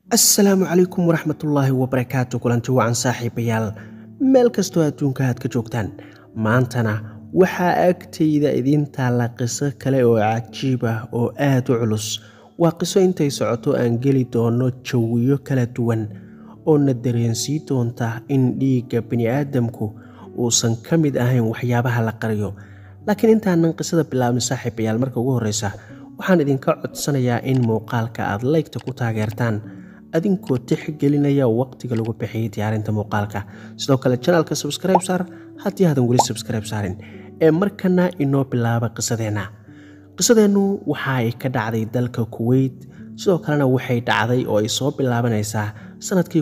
assalaamu calaykum waraxmatullaahi wabarakaatu kulanti wacan saaxiibayaal meel kastoo adduunka aad ka joogtaan maantana waxaa agtayda idiin taalla qiso kale oo cajiib ah oo aad u culus waa qiso intay socoto aan geli doono jawiyo kala duwan oo na dareensii doonta in dhiigga bini'aadamku uusan ka mid ahayn waxyaabaha la qariyo laakiin intaanan qisada bilaabin saaxiibayaal marka ugu horreysa waxaan idinka codsanayaa in muuqaalka aad laygta ku taageertaan adinkoo tixgelinaya waqtiga lagu bixiyay diyaarinta muuqaalka sidoo kale janaalka sabskribe saar haddii aadan weli sabskribe saarin ee markana inoo bilaaba qisadeenna qisadeennu waxa ay ka dhacday dalka kuweyt sidoo kalena waxay dhacday oo ay soo bilaabanaysaa sannadkii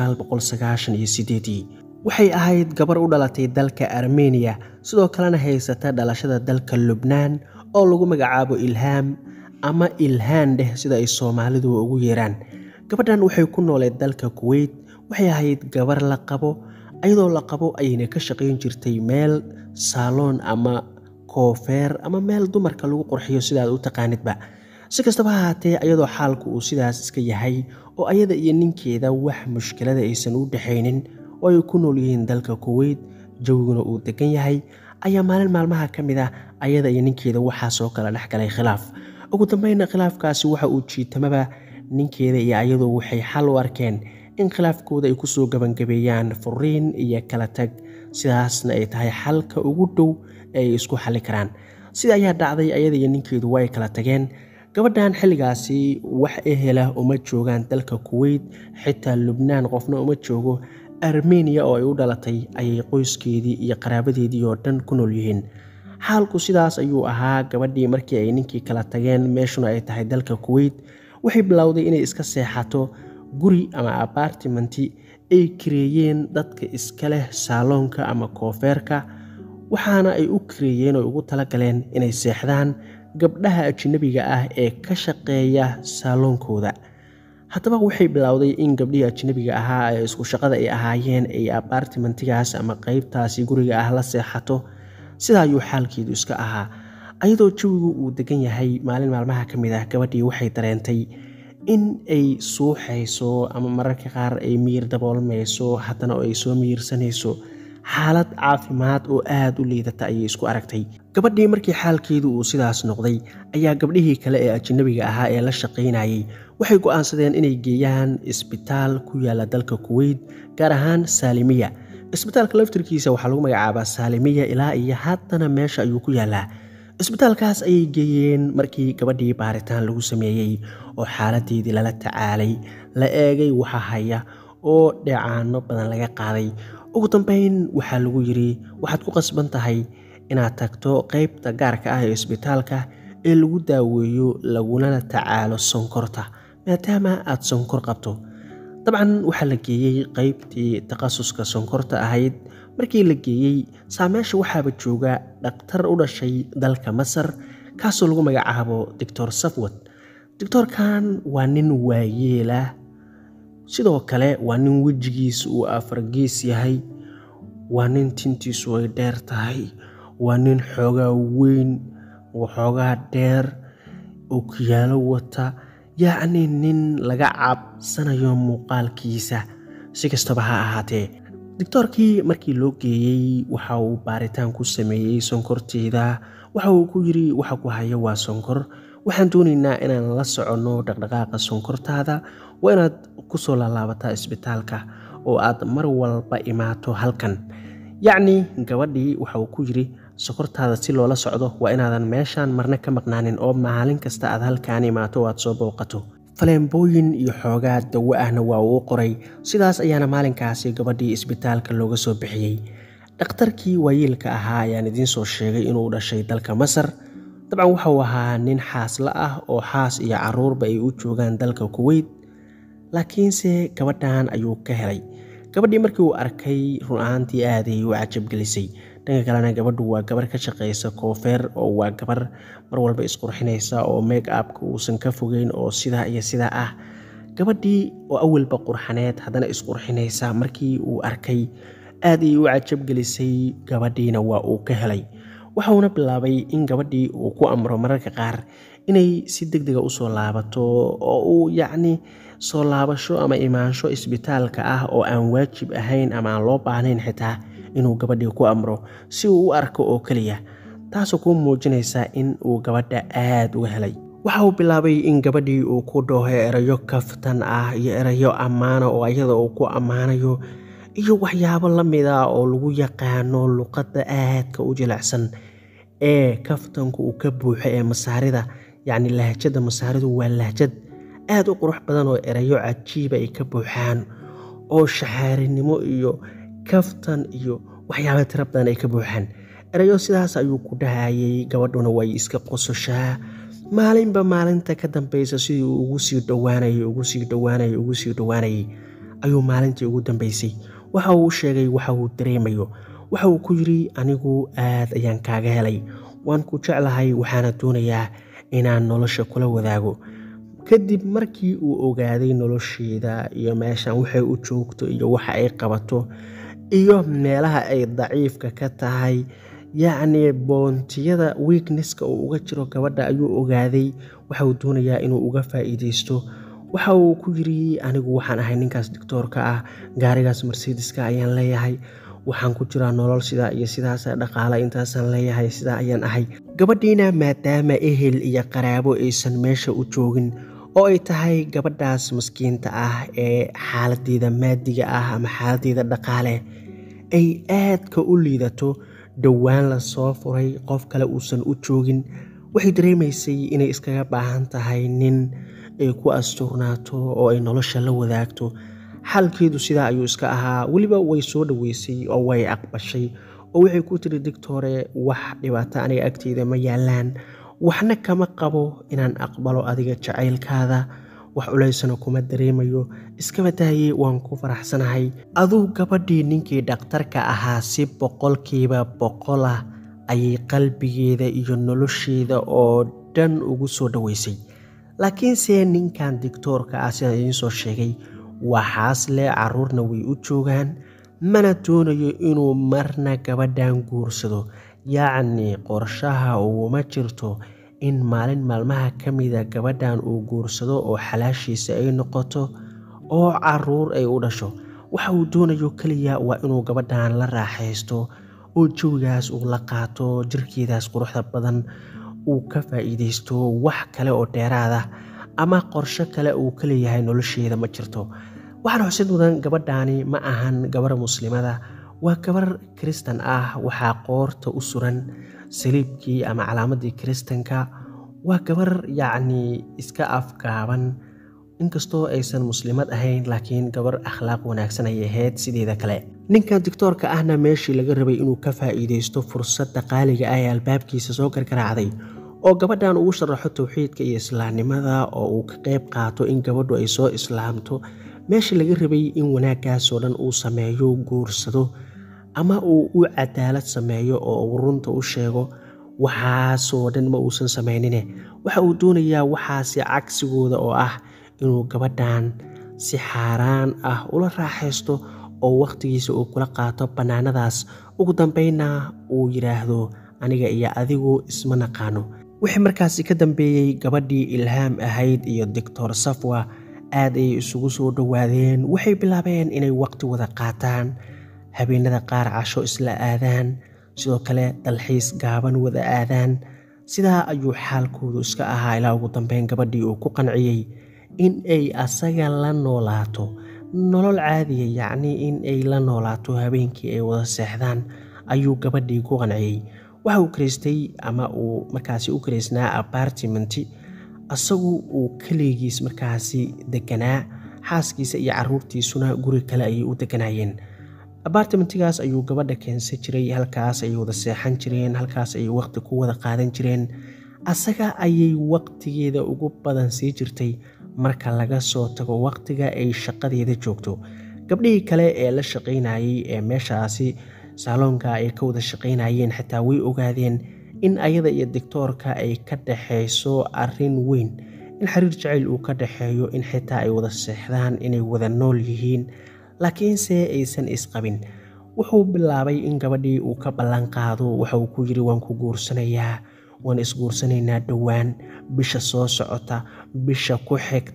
waxay ahayd gabar u dhalatay dalka armeniya sidoo kalena haysata dhalashada dalka lubnaan oo lagu magacaabo ilhaam ama ilhaan dheh sida ay soomaalidu ugu yeeraan gabadhan waxay ku nooleed dalka kuweyt waxay ahayd gabar la qabo ayadoo la qabo ayayna ka shaqayn jirtay meel saaloon ama koofeer ama meel dumarka lagu qurxiyo sidaad u taqaanidba si kastaba ha haatee ayadoo xaalku uu sidaas iska yahay oo ayada iyo ninkeeda wax mushkilada aysan u dhexaynin oo ay ku nool yihiin dalka kuweyt jawiguna uu degan yahay ayaa maalin maalmaha ka mid ah ayada iyo ninkeeda waxaasoo kala dhex galay khilaaf ugu dambeynna khilaafkaasi waxa uu jiitamaba ninkeeda iyo ayadu waxay xal u arkeen in khilaafkooda ay kusoo gebangabeeyaan furiin iyo kala tag sidaasna ay tahay xalka ugu dhow ee ay isku xalli karaan sida ayaa dhacday ayada iyo ninkeedu way kala tageen gabadhan xilligaasi wax ehela uma joogaan dalka kuweyt xitaa lubnaan qofna uma joogo armeniya oo ay u dhalatay ayay qoyskeedii iyo qaraabadeedii oo dhan ku nool yihiin xaalku sidaas ayuu ahaa gabadhii markii ay ninkii kala tageen meeshuna ay tahay dalka kuweyt waxay bilowday inay iska seexato guri ama abartimenti ay kareeyeen dadka iska leh saaloonka ama koofeerka waxaana ay u kareeyeen oo ugu talagaleen inay seexdaan gabdhaha ajnabiga ah ee ka shaqeeya saaloonkooda haddaba waxay bilowday in gabdhihii ajnabiga ahaa ee isku shaqada ay ahaayeen ay abartimentigaas ama qeybtaasi guriga ah la seexato sidaa ayuu xaalkeedu iska ahaa ayadoo jawigu uu degan yahay maalin maalmaha ka mid ah gabadhii waxay dareentay in ay suuxayso ama mararka qaar ay miyir daboolmayso haddana oo ay soo miyirsanayso xaalad caafimaad oo aada u liidata ayay isku aragtay gabadhii markii xaalkeedu uu sidaas noqday ayaa gabdhihii kale ee ajnabiga ahaa ee la shaqaynayay waxay go'aansadeen inay geeyaan isbitaal ku yaala dalka kuweyt gaar ahaan saalimiya isbitaalka laftirkiisa waxaa lagu magacaabaa saalimiya ilaa iyo haddana meesha ayuu ku yaalaa isbitaalkaas ayay geeyeen markii gabadhii baaritaan lagu sameeyey oo xaaladeedii lala tacaalay la eegay waxa haya oo dheecaano badan laga qaaday ugu dambeyn waxaa lagu yidhi waxaad ku qasban tahay inaad tagto qeybta gaarka ah ee isbitaalka ee lagu daaweeyo lagunana tacaalo sonkorta maadaama aad sonkor qabto dabcan waxaa la geeyey qeybtii takhasuska sonkorta ahayd markii la geeyey saameesha waxaaba jooga dhakhtar u dhashay dalka masar kaasoo lagu magacaabo doctor safwad doctoorkan waa nin waayeelah sidoo kale waa nin wejigiisa uu afargees yahay waa nin tintiisu ay dheer tahay waa nin xoogaa weyn waxoogaa dheer ookiyaalo wata yacni nin laga cabsanayo muuqaalkiisa si kastaba ha ahaatee doctoorkii markii loo geeyey waxa uu baaritaan ku sameeyey sonkorteeda waxa uu ku yidhi waxa ku haya waa sonkor waxaan doonaynaa inaan la soconno dhaqdhaqaaqa sonkortaada waa inaad ku soo laalaabataa isbitaalka oo aad mar walba imaato halkan yacni gabadhii waxa uu ku yidhi sokortaada si loola socdo waa inaadan meeshaan marna ka maqnaanin oo maalin kasta aad halkaan imaato oo aad soo booqato faleembooyin iyo xoogaa dawo ahna waa uu qoray sidaas ayaana maalinkaasi gabadhii isbitaalka looga soo bixiyey dhakhtarkii waayeelka ahaa ayaan idiin soo sheegay inuu dhashay dalka masar dabcan waxauu ahaa nin xaasla ah oo xaas iyo caruurba ay u joogaan dalka kuweyt laakiinse gabadhan ayuu ka helay gabadhii markii uu arkay run ahaantii aaday u cajabgelisay dhanka kalena gabadhu waa gabar ka shaqaysa koofeer oo waa gabar mar walba isqurxinaysa oo make upka uusan ka fogeyn oo sidaa iyo sidaa ah gabadhii oo awalba qurxaneed haddana isqurxinaysa markii uu arkay aad ay u cajabgelisay gabadhiina waa uu ka helay waxauna bilaabay in gabadhii uu ku amro mararka qaar inay si deg dega usoo laabato oo uu yacni soo laabasho ama imaansho isbitaalka ah oo aan waajib ahayn ama aan loo baahnayn xitaa inuu gabadhii ku amro si uu u arko oo keliya taasoo kuu muujinaysa in uu gabadha aada uga helay waxa uu bilaabay in gabadhii uu ku dhaho erayo kaftan ah iyo erayo ammaana oo iyada uu ku ammaanayo iyo waxyaabo la mid ah oo lagu yaqaano luqadda aadka u jilicsan ee kaftanku uu ka buuxo ee masaarida yacni lahjadda masaaridu waa lahjad aada u qurux badan oo erayo cajiiba ay ka buuxaan oo shaxaarinimo iyo kaftan iyo waxyaaba tiro badan ay ka buuxaan erayo sidaas ayuu ku dhahayay gabadhuna way iska qososhaa maalinba maalinta ka dambeysa sidii uu ugu sii dhowaanayay ugu sii dhowaanayay ugu sii dhowaanayay ayuu maalintii ugu dambeysay waxa uu sheegay waxa uu dareemayo waxa uu ku yidhi anigu aad ayaan kaaga helay waan ku jeclahay waxaana doonayaa inaan nolosha kula wadaago kadib markii uu ogaaday nolosheeda iyo meeshan waxay u joogto iyo waxa ay qabato iyo meelaha ay daciifka ka tahay yacni boontiyada weaknesska uu uga jiro gabadha ayuu ogaaday waxa uu doonayaa inuu uga faa'iideysto waxa uu ku yidhi anigu waxaan ahay ninkaas doctoorka ah gaarigaas mercedeska ayaan leeyahay waxaan ku jiraa nolol sidaa iyo sidaas dhaqaale intaasaan leeyahay sidaa ayaan ahay gabadhiina maadaama ehel iyo qaraabo aysan meesha u joogin oo ay tahay gabadhaas maskiinta ah ee xaaladeeda maadiga ah ama xaaladeeda dhaqaale ay aadka u liidato dhowaan la soo furay qof kale uusan u joogin waxay dareemaysay inay iskaga baahan tahay nin ay ku asturnaato oo ay nolosha la wadaagto xaalkeedu sidaa ayuu iska ahaa weliba way soo dhoweysay oo way aqbashay oo waxay ku tiri dictore wax dhibaato aniga agteyda ma yaalaan waxna kama qabo inaan aqbalo adiga jacaylkaada wax culaysana kuma dareemayo iskaba daayey waan ku faraxsanahay aduu gabadhii ninkii dhakhtarka ahaa si boqolkiiba boqol ah ayay qalbigeeda iyo nolosheeda oo dhan ugu soo dhoweysay laakiinse ninkan dictoorka ah sidaan idiin soo sheegay waxaas le caruurna way u joogaan mana doonayo inuu marna gabadhan guursado yacni qorshaha uguma jirto in maalin maalmaha ka mida gabadhan uu guursado oo xalaashiisa ay noqoto oo caruur ay u dhasho waxa uu doonayo keliya waa inuu gabadhan la raaxaysto oo jawigaas uu la qaato jirkeedaas quruxda badan uu ka faa'iideysto wax kale oo dheeraada ama qorsho kale uu ka leeyahay nolosheeda ma jirto waxaan xusid mudan gabadhaani ma ahan gabar muslimada waa gabar kiristan ah waxaa qoorta u suran saliibkii ama calaamadii kiristanka waa gabar yacnii iska afgaaban inkastoo aysan muslimad ahayn laakiin gabar akhlaaq wanaagsan ay ahayd sideeda kale ninkan dictoorka ahna meeshii laga rabay inuu ka faa'iideysto fursadda qaaliga ah ee albaabkiisa soo gargaraacday oo gabadhan ugu sharaxo towxiidka iyo islaamnimada oo uu ka qayb qaato in gabadhu ay soo islaamto meeshii laga rabay in wanaaggaasoo dhan uu sameeyo guursado ama uu u cadaalad sameeyo oo uu runta u sheego waxaasoo dhan ma uusan samaynine waxa uu doonayaa waxaasi cagsigooda oo ah inuu gabadhan si xaaraan ah ula raaxaysto oo wakhtigiisa uu kula qaato bannaanadaas ugu dambeynna uu yidhaahdo aniga iyo adigu isma naqaano wixii markaasi ka dambeeyey gabadhii ilhaam ahayd iyo doctor safwa aad ayay isugu soo dhowaadeen waxay bilaabeen inay waqti wada qaataan habeenada qaar casho isla aadaan sidoo kale dalxiis gaaban wada aadaan sidaa ayuu xaalkoodu iska ahaa ilaa ugu dambeyn gabadhii uu ku qanciyey in ay asaga la noolaato nolol caadiya yacnii in ay la noolaato habeenkii ay wada seexdaan ayuu gabadhii ku qanciyey waxa uu karaystay ama uu markaasi u karaysnaa apartimenti asagu uu keligiis markaasi deganaa xaaskiisa iyo caruurtiisuna guri kale ayay u deganaayeen apartimentigaas ayuu gabadha keensan jiray halkaas ayay wada seexan jireen halkaas ayay waqti ku wada qaadan jireen asaga ayay waqtigeeda ugu badan sii jirtay marka laga soo tago waqtiga ay shaqadeeda joogto gabdhihii kale ee la shaqaynayay ee meeshaasi saaloonka ay ka wada shaqaynayeen xitaa way ogaadeen in ayada iyo dictoorka ay ka dhaxayso arin weyn in xiriir jacayl uu ka dhaxeeyo in xitaa ay wada seexdaan inay wada nool yihiin laakiinse aysan isqabin wuxuu bilaabay in gabadhii uu ka ballan qaado waxa uu ku yidhi waan ku guursanayaa waan isguursanaynaa dhowaan bisha soo socota bisha ku xigta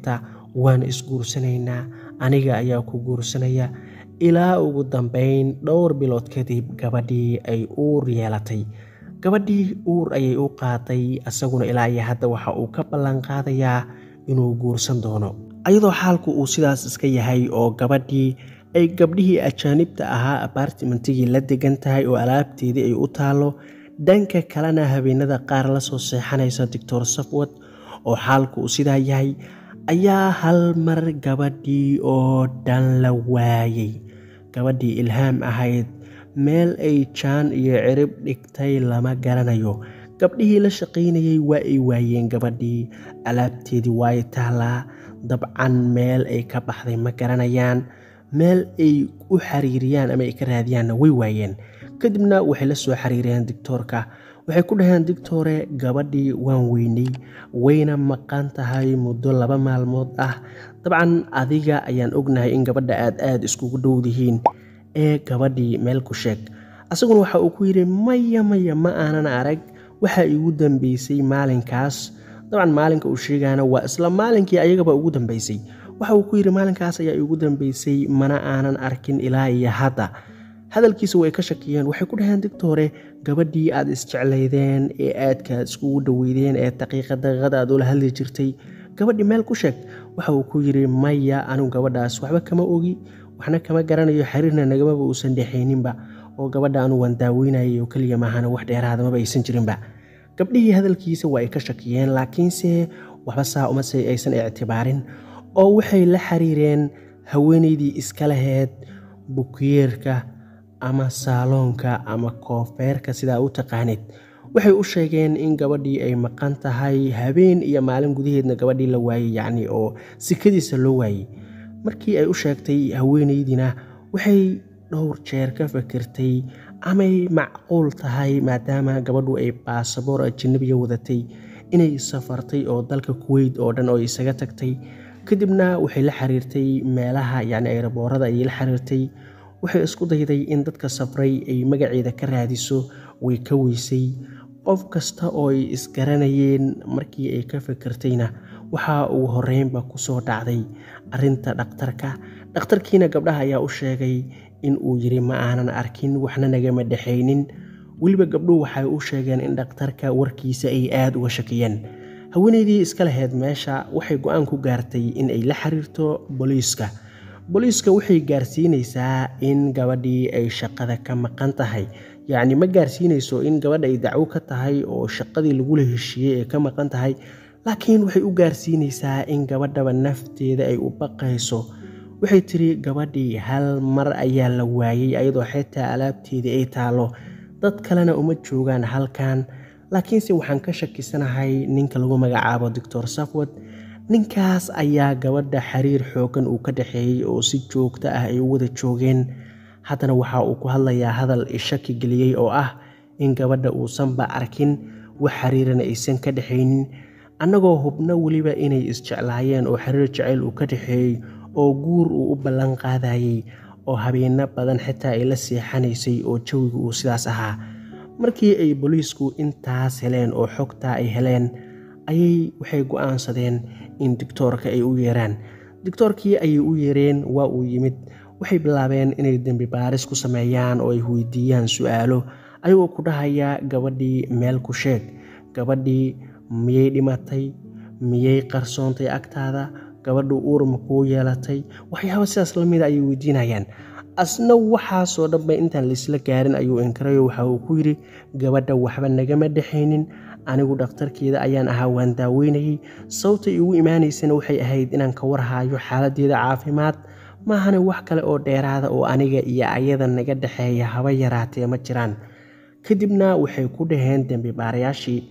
waan isguursanaynaa aniga ayaa ku guursanaya ilaa ugu dambeyn dhowr bilood kadib gabadhii ay uur yeelatay gabadhii uur ayay u qaaday asaguna ilaa iyo hadda waxa uu ka ballan qaadayaa inuu guursan doono ayadoo xaalku uu sidaas iska yahay oo gabadhii ay gabdhihii ajaanibta ahaa abartimentigii la degan tahay oo alaabteedii ay u taalo dhanka kalena habeenada qaar la soo seexanaysa doctor safwad oo xaalku uu sidaa yahay ayaa hal mar gabadhii oo dhan la waayay gabadhii ilhaam ahayd meel ay jaan iyo cirib dhigtay lama garanayo gabdhihii la shaqaynayay waa ay waayeen gabadhii alaabteedii waay taallaa dabcan meel ay ka baxday ma garanayaan meel ay u xiriiriyaan ama ay ka raadiyaanna way waayeen kadibna waxay la soo xiriireen dictoorka waxay ku dhaheen dictore gabadhii waan weynay wayna maqan tahay muddo laba maalmood ah dabcan adiga ayaan ognahay in gabadha aad aada iskugu dhowdihiin ee gabadhii meel ku sheeg asaguna waxa uu ku yidhi maya maya ma aanan arag waxaa iigu dambeysay maalinkaas dabcan maalinka uu sheegaana waa isla maalinkii ayagaba ugu dambeysay waxa uu ku yidhi maalinkaas ayaa iigu dambeysay mana aanan arkin ilaa iyo hadda hadalkiisa way ka shakiyeen waxay ku dhaheen dictore gabadhii aad isjeclaydeen ee aadka iskugu dhoweydeen ee daqiiqa daqiiqada aad ula hadli jirtay gabadhii meel ku sheeg waxa uu ku yidhi maya anigu gabadhaas waxba kama ogi waxna kama garanayo xiriirna nagamaba uusan dhexayninba oo gabadha anu waan daaweynayay oo keliya maahana wax dheeraadamaba aysan jirinba gabdhihii hadalkiisa waa ay ka shakiyeen laakiinse waxba saa umase aysan ictibaarin oo waxay la xiriireen haweenaydii iska laheyd bukiyeerka ama saaloonka ama koofeerka sidaa u taqaanid waxay u sheegeen in gabadhii ay maqan tahay habeen iyo maalin gudaheedna gabadhii la waayey yacni oo sikadiisa loo waayey markii ay u sheegtay haweenaydina waxay dhowr jeer ka fikirtay amay macquul tahay maadaama gabadhu ay baasaboor ajanabiya wadatay inay safartay oo dalka kuweyt oo dhan oo isaga tagtay kadibna waxay la xiriirtay meelaha yacni ayraboorada ayay la xiriirtay waxay isku dayday in dadka safray ay magaceeda ka raadiso way ka weysay qof kasta oo ay isgaranayeen markii ay ka fikirtayna waxa uu horeynba kusoo dhacday arinta dhakhtarka dhakhtarkiina gabdhaha ayaa u sheegay in uu yiri ma aanan arkin waxna nagama dhexaynin weliba gabdhuhu waxay u sheegeen in dhakhtarka warkiisa ay aada uga shakiyeen haweenaydii iska laheyd meesha waxay go-aan ku gaartay in ay la xiriirto booliiska booliiska waxay gaarsiinaysaa in gabadhii ay shaqada ka maqan tahay yacni ma gaarsiinayso in gabadha ay dacwo ka tahay oo shaqadii lagula heshiiyey ee ka maqan tahay laakiin waxay u gaarsiinaysaa in gabadhaba nafteeda ay u baqayso waxay tiri gabadhii hal mar ayaa la waayey ayadoo xitaa alaabteedii ay taalo dad kalena uma joogaan halkan laakiinse waxaan ka shakisanahay ninka lagu magacaabo doctor safwad ninkaas ayaa gabadha xiriir xoogan uu ka dhexeeyey oo si joogto ah ay u wada joogeen haddana waxa uu ku hadlayaa hadal ishaki geliyey oo ah in gabadha uusanba arkin wax xiriirana aysan ka dhexaynin annagoo hubno weliba inay isjeclaayeen oo xiriir jacayl uu ka dhexeeyey oo guur uu u ballan qaadayey oo habeeno badan xitaa ay la seexanaysay oo jawigu uu sidaas ahaa markii ay booliisku intaas heleen oo xogtaa ay heleen ayay waxay go-aansadeen in dictoorka ay u yeeraan dictoorkii ayay u yeereen waa uu yimid waxay bilaabeen inay dembi baaris ku sameeyaan oo ay weydiiyaan su-aalo ayagoo ku dhahaya gabadhii meel ku sheeg gabadhii miyay dhimatay miyay qarsoontay agtaada gabadhu uur ma kuu yeelatay waxyaaba sidaas lamida ayay weydiinayaan asna waxaasoo dhanba intaan laisla gaarin ayuu inkarayo waxa uu ku yidhi gabadha waxba nagama dhexaynin anigu dhakhtarkeeda ayaan ahaa waan daaweynayey sababtay igu imaanaysana waxay ahayd inaan ka warhaayo xaaladeeda caafimaad maahane wax kale oo dheeraada oo aniga iyo ayada naga dhexeeya haba yaraatee ma jiraan kadibna waxay ku dhaheen dembi baarayaashii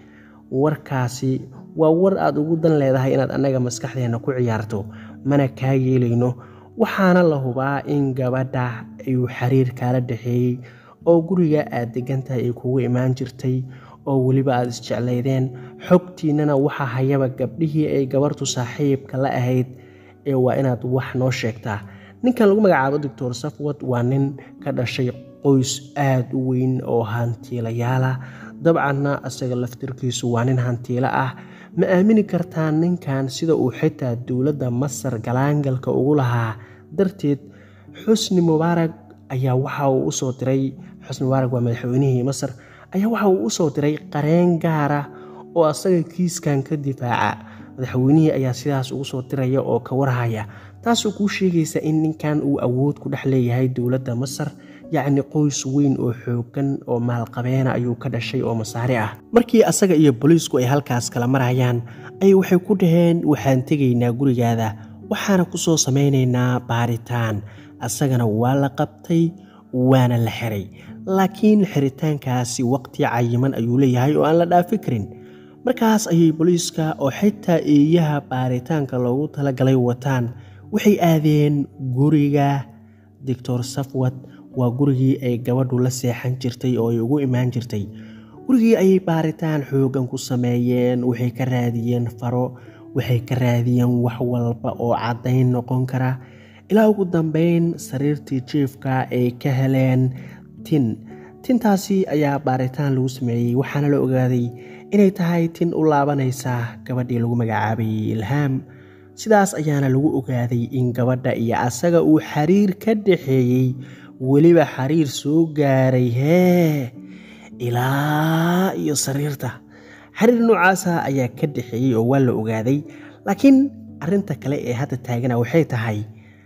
warkaasi waa war aad ugu dan leedahay inaad annaga maskaxdeenna ku ciyaarto mana kaa yeelayno waxaana la hubaa in gabadha ayuu xiriir kaala dhexeeyey oo guriga aad degantahay ay kugu imaan jirtay oo weliba aad isjeclaydeen xogtiinnana waxaa hayaba gabdhihii ay gabartu saaxiibka la ahayd ee waa inaad wax noo sheegtaa ninkan lagu magacaabo doctor safwad waa nin ka dhashay qoys aada u weyn oo hantiilayaala dabcanna isaga laftirkiisu waa nin hantiilo ah ma aamini kartaa ninkan sida uu xitaa dowladda masar galaangalka ugu lahaa darteed xusni mubaarag ayaa waxa uu usoo diray xusni mubaarag waa madaxweynihii masar ayaa waxa uu usoo diray qareen gaara oo asaga kiiskan ka difaaca madaxweynihii ayaa sidaas ugu soo diraya oo ka warhaya taasoo kuu sheegaysa in ninkan uu awood ku dhex leeyahay dowladda masar yacni qoys weyn oo xoogan oo maalqabeena ayuu ka dhashay oo masaari ah markii asaga iyo booliisku ay halkaas kala marayaan ayay waxay ku dhaheen waxaan tegaynaa gurigaada waxaana ku soo samaynaynaa baaritaan asagana waa la qabtay waana la xiray laakiin xiritaankaasi waqti cayiman ayuu leeyahay oo aan la dhaafi karin markaas ayay booliiska oo xitaa eeyaha baaritaanka loogu talagalay wataan waxay aadeen guriga doctor safwad waa gurigii ay gabadhu la seexan jirtay oo ay ugu imaan jirtay gurigii ayay baaritaan xoogan ku sameeyeen waxay ka raadiyeen faro waxay ka raadiyeen wax walba oo caddayn noqon kara ilaa ugu dambeyn sariirtii jiefka ay ka heleen tin tintaasi ayaa baaritaan lagu sameeyey waxaana la ogaaday inay tahay tin u laabanaysa gabadhii lagu magacaabayay ilhaam sidaas ayaana lagu ogaaday in gabadha iyo asaga uu xiriir ka dhaxeeyey weliba xiriir soo gaaray hee ilaa iyo sariirta xiriir noocaasa ayaa ka dhaxeeyey oo waa la ogaaday laakiin arinta kale ee hadda taagana waxay tahay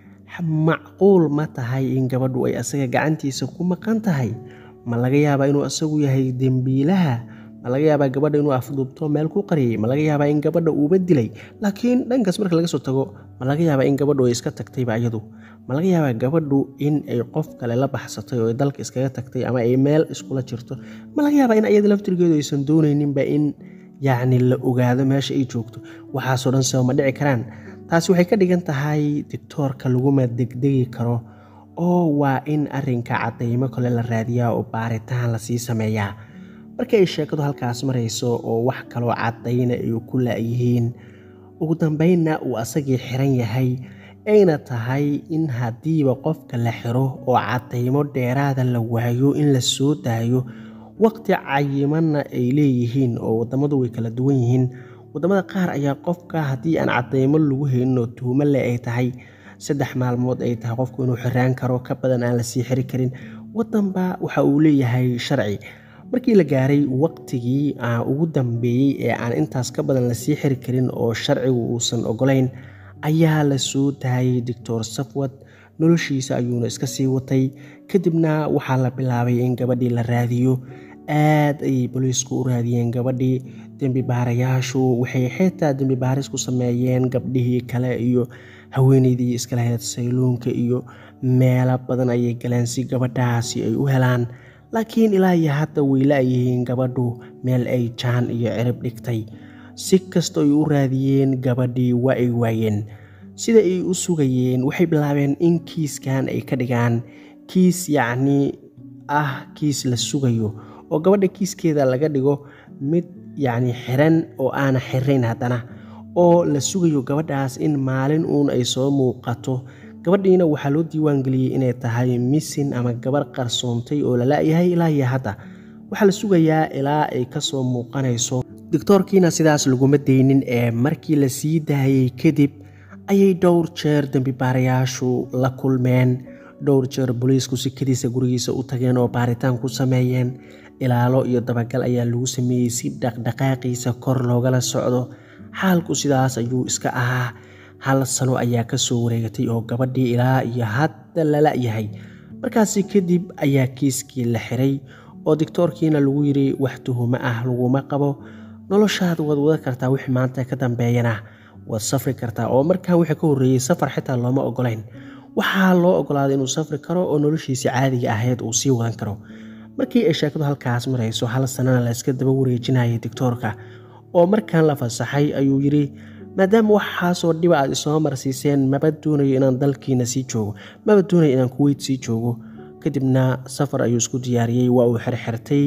macquul ma tahay in gabadhu ay asaga gacantiisa ku maqan tahay ma laga yaabaa inuu asagu yahay dembiilaha ma laga yaabaa gabadha inuu afduubto meel ku qariyey ma laga yaabaa in gabadha uuba dilay laakiin dhankaas marka laga soo tago ma laga yaabaa in gabadhu ay iska tagtayba iyadu ma laga yaabaa gabadhu in ay qof kale la baxsatay oo ay dalka iskaga tagtay ama ay meel iskula jirto ma laga yaabaa in iyada laftirgeedu aysan doonayninba in yacni la ogaado meesha ay joogto waxaasoo dhan saba ma dhici karaan taasi waxay ka dhigan tahay dictoorka laguma degdegi karo oo waa in arinka caddaymo kale la raadiyaa oo baaritaan lasii sameeyaa markii ay sheekadu halkaas marayso oo wax kaloo caddayna ay ku la'yihiin ugu dambeynna uu asagii xiran yahay ayna tahay in haddiiba qofka la xiro oo caddaymo dheeraada la waayo in la soo daayo waqti cayimanna ay leeyihiin oo waddamadu way kala duwan yihiin waddamada qaar ayaa qofka haddii aan caddaymo lagu haynin oo tuhumo le ay tahay saddex maalmood ay tahay qofku inuu xiraan karo ka badan aan lasii xiri karin waddanba waxa uu leeyahay sharci markii la gaaray waqtigii ugu dambeeyey ee aan intaas ka badan lasii xiri karin oo sharcigu uusan ogolayn ayaa la soo daayay doctor safwad noloshiisa ayuuna iska sii watay kadibna waxaa la bilaabay in gabadhii la raadiyo aad ayay boliisku u raadiyeen gabadhii dembi baarayaashu waxay xitaa dembi baaris ku sameeyeen gabdhihii kale iyo haweeneydii iska lahayd sayluunka iyo meelo badan ayay galeen si gabadhaasi ay u helaan laakiin ilaa iyo hadda way la'yihiin gabadhu meel ay jaan iyo cirib dhigtay si kasta ay u raadiyeen gabadhii waa ay waayeen sida ay u sugayeen waxay bilaabeen in kiiskan ay ka dhigaan kiis yacnii ah kiis la sugayo oo gabadha kiiskeeda laga dhigo mid yacni xiran oo aana xirayn haddana oo la sugayo gabadhaas in maalin uun ay soo muuqato gabadhiina waxaa loo diiwaangeliyey inay tahay misin ama gabar qarsoontay oo la la'yahay ilaa iyo hadda waxaa la sugayaa ilaa ay ka soo muuqanayso doctoorkiina sidaas laguma daynin ee markii la sii daayey kadib ayay dhowr jeer dembi baarayaashu la kulmeen dhowr jeer booliisku sikadiisa gurigiisa u tageen oo baaritaan ku sameeyeen ilaalo iyo dabagal ayaa lagu sameeyey si dhaqdhaqaaqiisa kor loogala socdo xaalku sidaas ayuu iska ahaa hal sano ayaa ka soo wareegatay oo gabadhii ilaa iyo hadda la la'yahay markaasi kadib ayaa kiiskii la xiray oo dictoorkiina lagu yidhi wax tuhumo ah laguma qabo noloshaad waad wada kartaa wixii maanta ka dambeeyana waad safri kartaa oo markan wixii ka horreeyey safar xitaa looma ogolayn waxaa loo ogolaaday inuu safri karo oo noloshiisii caadiga ahayd uu sii wadan karo markii ay sheekadu halkaas marayso hal sanana la iska daba wareejinayay dictoorka oo markan la fasaxay ayuu yidhi maadaama waxaasoo dhiba aad isoo marsiiseen maba doonayo inaan dalkiina sii joogo maba doonayo inaan kuweyt sii joogo kadibna safar ayuu isku diyaariyey waa uu xirxirtay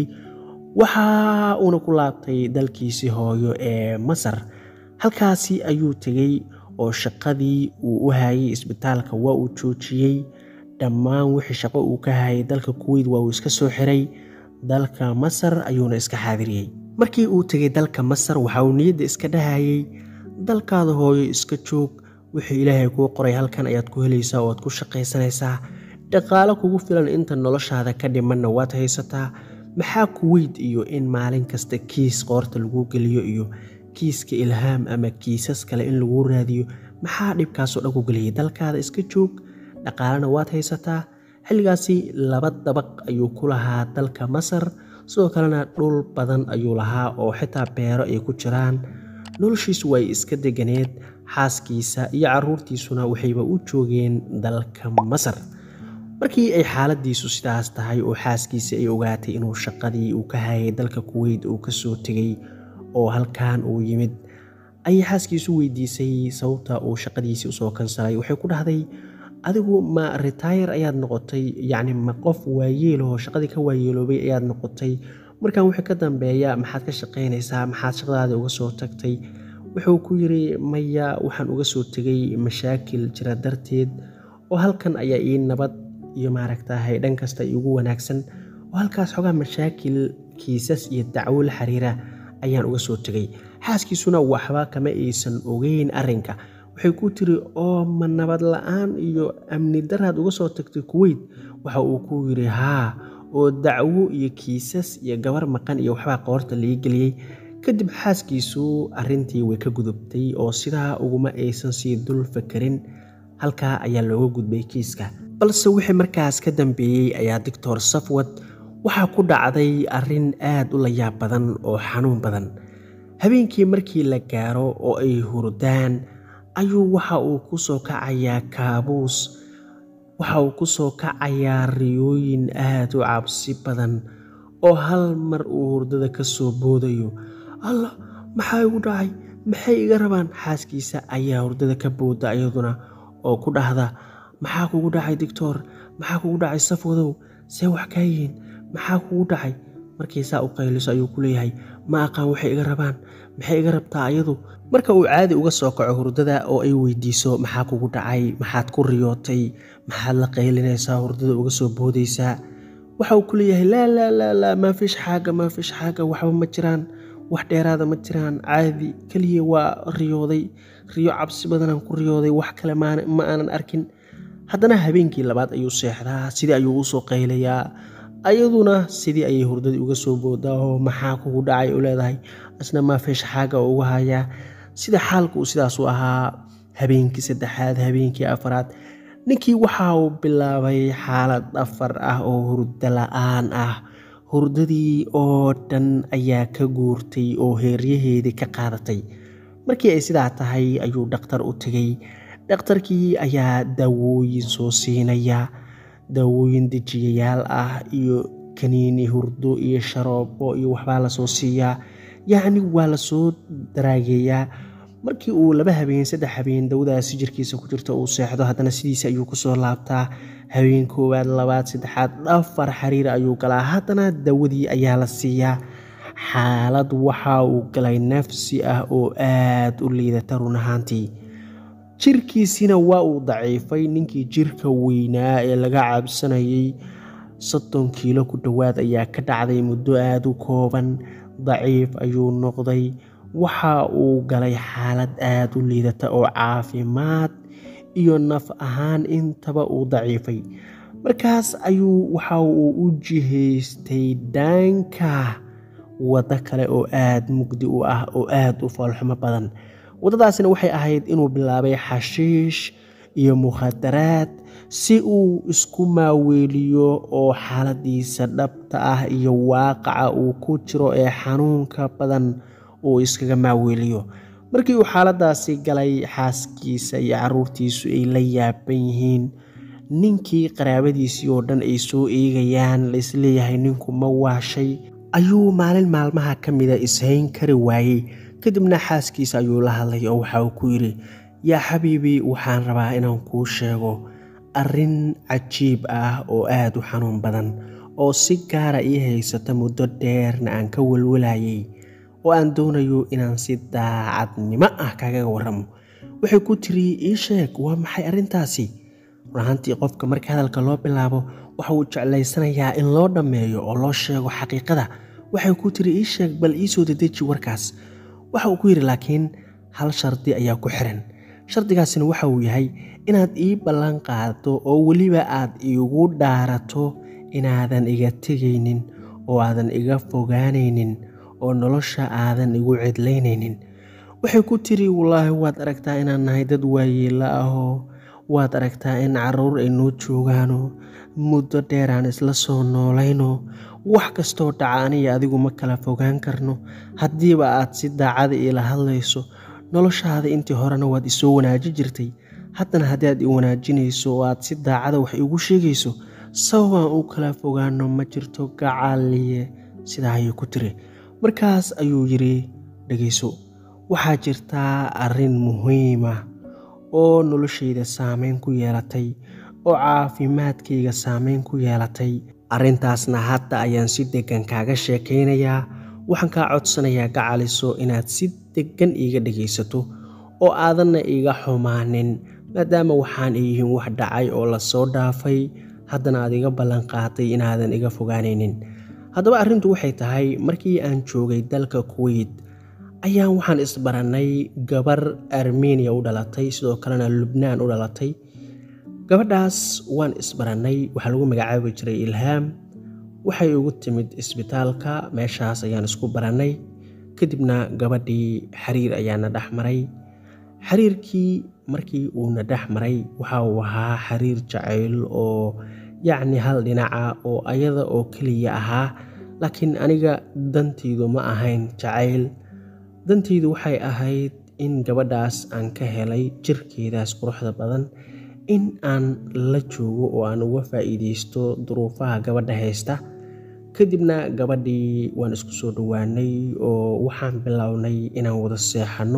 waxa uuna ku laabtay dalkiisii hooyo ee masar halkaasi ayuu tegey oo shaqadii uu u hayay isbitaalka waa uu joojiyey dhammaan wixii shaqo uu ka hayay dalka kuweyt waa uu iska soo xiray dalka masar ayuuna iska xaadiriyey markii uu tegay dalka masar waxa uu niyadda iska dhahayay dalkaada hooyo iska joog wixii ilaahay kuu qoray halkan ayaad ku helaysaa oo aad ku shaqaysanaysaa dhaqaalo kugu filan inta noloshaada ka dhimanna waad haysataa maxaa kuweyd iyo in maalin kasta kiis qoorta lagu geliyo iyo kiiska ilhaam ama kiisas kale in lagu raadiyo maxaa dhibkaasoo dhan ku geliyay dalkaada iska joog dhaqaalena waad haysataa xilligaasi laba dabaq ayuu ku lahaa dalka masar sidoo kalena dhul badan ayuu lahaa oo xitaa beero ay ku jiraan noloshiisu way iska deganeed xaaskiisa iyo caruurtiisuna waxayba u joogeen dalka masar markii ay xaaladiisu sidaas tahay oo xaaskiisa ay ogaatay inuu shaqadii uu ka hayay dalka kuweyt uu kasoo tegay oo halkan uu yimid ayay xaaskiisu weydiisay sababta uu shaqadiisii usoo kansalay waxay ku dhahday adigu ma retire ayaad noqotay yacni ma qof waayeeloo shaqadii ka waayeeloobay ayaad noqotay markan wixii ka dambeeya maxaad ka shaqaynaysaa maxaad shaqadaada uga soo tagtay wuxuu ku yidhi maya waxaan uga soo tegay mashaakil jira darteed oo halkan ayaa ii nabad iyo maaragtahay dhan kasta iigu wanaagsan oo halkaas xogaa mashaakil kiisas iyo dacwo la xiriira ayaan uga soo tegay xaaskiisuna waxba kama aysan ogeyn arrinka waxay ku tiri oo ma nabad la-aan iyo amni daraad uga soo tagtay kuweyt waxa uu ku yidhi haa oo dacwo iyo kiisas iyo gabar maqan iyo waxbaa qoorta laga geliyey kadib xaaskiisu arrintii way ka gudubtay oo sidaa uguma aysan sii dul fakarin halkaa ayaa looga gudbay kiiska balse wixii markaas ka dambeeyey ayaa doctor safwad waxaa ku dhacday arrin aad u layaab badan oo xanuun badan habeenkii markii la gaaro oo ay hurdaan ayuu waxa uu ku soo kacayaa kaabuus waxa uu ku soo kacayaa riyooyin aad u cabsi badan oo hal mar uu hurdada ka soo boodayo allah maxaa igu dhacay maxay iga rabaan xaaskiisa ayaa hurdada ka booda iyaduna oo ku dhahda maxaa kugu dhacay doctor maxaa kugu dhacay safwadow see wax kaa yihiin maxaa kugu dhacay markii saa u qayliso ayuu ku leeyahay ma aqaan waxay iga rabaan maxay iga rabtaa ayadu marka uu caadi uga soo kaco hurdada oo ay weydiiso maxaa kugu dhacay maxaad ku riyootay maxaad la qaylinaysaa hurdada uga soo boodaysaa waxa uu ku leeyahay laa laa laa laa maa fish xaaga maa fish xaaga waxba ma jiraan wax dheeraada ma jiraan caadi keliya waa riyooday riyo cabsi badanaan ku riyooday wax kale ma aanan arkin haddana habeenkii labaad ayuu seexdaa sidii ayuu usoo qaylayaa ayaduna sidii ayay hurdadii uga soo boodaa oo maxaa kugu dhacay u leedahay asna maa feesha xaaga oo uga hayaa sida xaalka uu sidaas u ahaa habeenkii saddexaad habeenkii afaraad ninkii waxa uu bilaabay xaalad afar ah oo hurdo la-aan ah hurdadii oo dhan ayaa ka guurtay oo heeryaheedii ka qaadatay markii ay sidaa tahay ayuu dhakhtar u tegay dhakhtarkii ayaa daawooyin soo siinaya daawooyin dejiyayaal ah iyo kaniini hurdo iyo sharoobo iyo waxbaa lasoo siiyaa yacni waa lasoo daraageeyaa markii uu laba habeen saddex habeen dawadaasi jirkiisa ku jirta uu seexdo haddana sidiisa ayuu kusoo laabtaa habeen koowaad labaad saddexaad afar xiriir ayuu galaa haddana dawadii ayaa la siiyaa xaalad waxa uu galay nafsi ah oo aad u liidata run ahaantii jirkiisina waa uu daciifay ninkii jirka weynaa ee laga cabsanayay soddon kiilo ku dhowaad ayaa ka dhacday muddo aada u kooban daciif ayuu noqday waxa uu galay xaalad aada u liidata oo caafimaad iyo naf ahaan intaba uu daciifay markaas ayuu waxa uu u jihaystay daanka waddo kale oo aada mugdi u ah oo aada u foolxumo badan waddadaasina waxay ahayd inuu bilaabay xashiish iyo mukhadaraad si uu isku maaweeliyo oo xaaladiisa dhabta ah iyo waaqaca uu ku jiro ee xanuunka badan uu iskaga maaweeliyo markii uu xaaladaasi galay xaaskiisa iyo caruurtiisu ay la yaaban yihiin ninkii qaraabadiisii oo dhan ay soo eegayaan la isleeyahay ninku ma waashay ayuu maalin maalmaha ka mida ishayn kari waayey kadibna xaaskiisa ayuu la hadlay oo waxa uu ku yidhi yaa xabiibi waxaan rabaa inaan kuu sheego arrin cajiib ah oo aada u xanuun badan oo si gaara ii haysata muddo dheerna aan ka walwalayay oo aan doonayo inaan si daacadnimo ah kagaga warramo waxay ku tiri ii sheeg waa maxay arrintaasi runahaantii qofka marka hadalka loo bilaabo waxa uu jeclaysanayaa in loo dhammeeyo oo loo sheego xaqiiqada waxay ku tiri ii sheeg bal ii soo dedeji warkaas waxa uu ku yidhi laakiin hal shardi ayaa ku xiran shardigaasina waxa uu yahay inaad ii ballan qaado oo weliba aad iigu dhaarato inaadan iga tegaynin oo aadan iga fogaanaynin oo nolosha aadan igu cidlaynaynin waxay ku tiri wallaahi waad aragtaa inaan nahay dad waayeela ahoo waad aragtaa in caruur ay noo joogaano muddo dheer aan isla soo noolayno wax kastoo dhaca aniga adigu ma kala fogaan karno haddiiba aad si daacada iila hadlayso noloshaada intii horena waad isoo wanaaji jirtay haddana haddii aad i wanaajinayso oo aad si daacada wax iigu sheegayso sababaan u kala fogaano ma jirto gacaaliye sidaa ayay ku tiri markaas ayuu yidhi dhegayso waxaa jirtaa arrin muhiima oo noloshayda saameyn ku yeelatay oo caafimaadkayga saameyn ku yeelatay arrintaasna hadda ayaan si deggan kaaga sheekaynayaa waxaan kaa codsanayaa gacaliso inaad si deggan iiga dhegaysato oo aadanna iiga xumaanin maadaama waxaan yihiin wax dhacay oo la soo dhaafay haddana aad iga ballanqaaday inaadan iga fogaanaynin haddaba arrintu waxay tahay markii aan joogay dalka kuweyt ayaan waxaan isbarannay gabar armeniya u dhalatay sidoo kalena lubnaan u dhalatay gabadhaas waan isbarannay waxaa lagu magacaabi jiray ilhaam waxay ugu timid isbitaalka meeshaas ayaan isku barannay kadibna gabadhii xiriir ayaana dhex maray xiriirkii markii uuna dhex maray waxa uu ahaa xiriir jacayl oo yacni hal dhinaca oo ayada oo keliya ahaa laakiin aniga dantaydu ma ahayn jacayl dantaydu waxay ahayd in gabadhaas aan ka helay jirkeedaas quruxda badan in aan la joogo oo aan uga faa'iidaysto duruufaha gabadha haysta kadibna gabadhii waan isku soo dhowaanay oo waxaan bilownay inaan wada seexanno